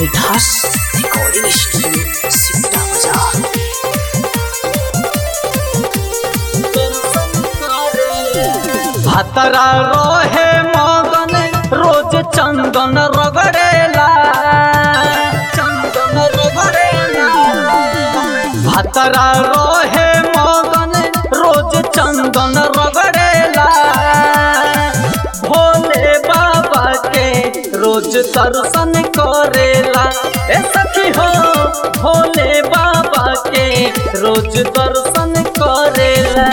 मिठास recording studio सिमटा बाजार भतरा रोहे मगन रोज चंदन रगड़ेला चंदन रगड़ेला भतरा रोहे मगन रोज चंदन रगड़ेला भोले बाबा के रोज दर्शन करेला ए सखी हो भोले बाबा के रोज दर्शन करेला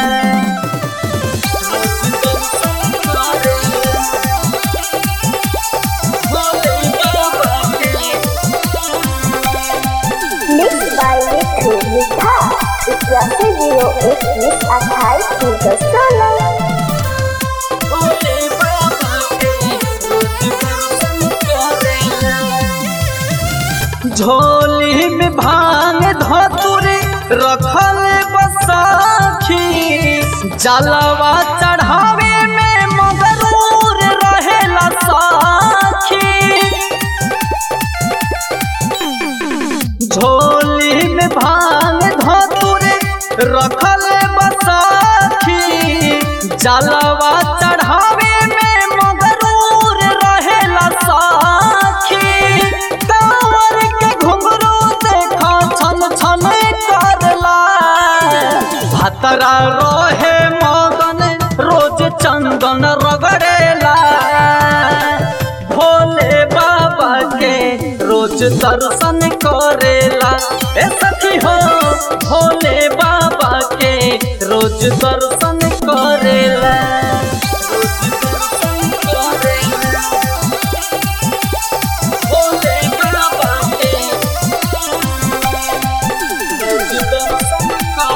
Mixed by Mithu Mitha. इक्यासी जीरो इक्कीस अट्ठाईस तीन सौ सोलह झोली में भांग धतुरी रखल बसाखी जलवा चढ़ावे में मगरूर रहेला साखी झोली में भांग धतुरी रखल बसाखी जलवा चढ़ावे में मगरूर रहेला साखी कांवर के घुंघरू देखा छन छन करला भतरा रोहे मगन रोज चंदन रगड़ेला भोले बाबा के रोज दर्शन करेला ए सखी हो भोले बाबा के रोज दर्शन करेला भोले बाबा के रोज दर्शन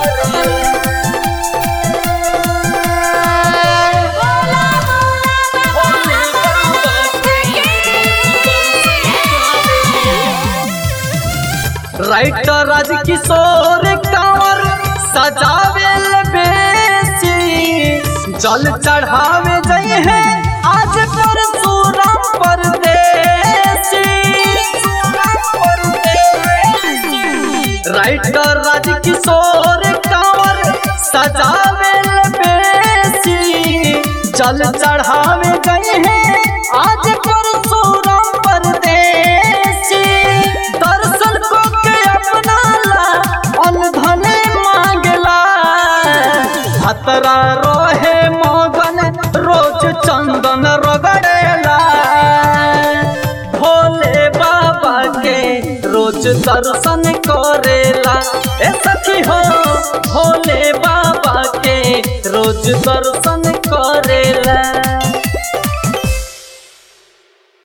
राइटर राज किशोर कंवर सजावेल बेसी जल चढ़ावे जई है आज परशुराम परदेसी राइटर राज किशोर कंवर सजावेल बेसी जल चढ़ावे गए हैं आज परशुराम परदेसी दर्शन को के अपना ला अनधन मांगला भतरा रोहे मगन रोज चंदन रगड़ेला भोले बाबा के रोज दर्शन करेला ए सखी हो भोले बाबा के रोज दर्शन करेला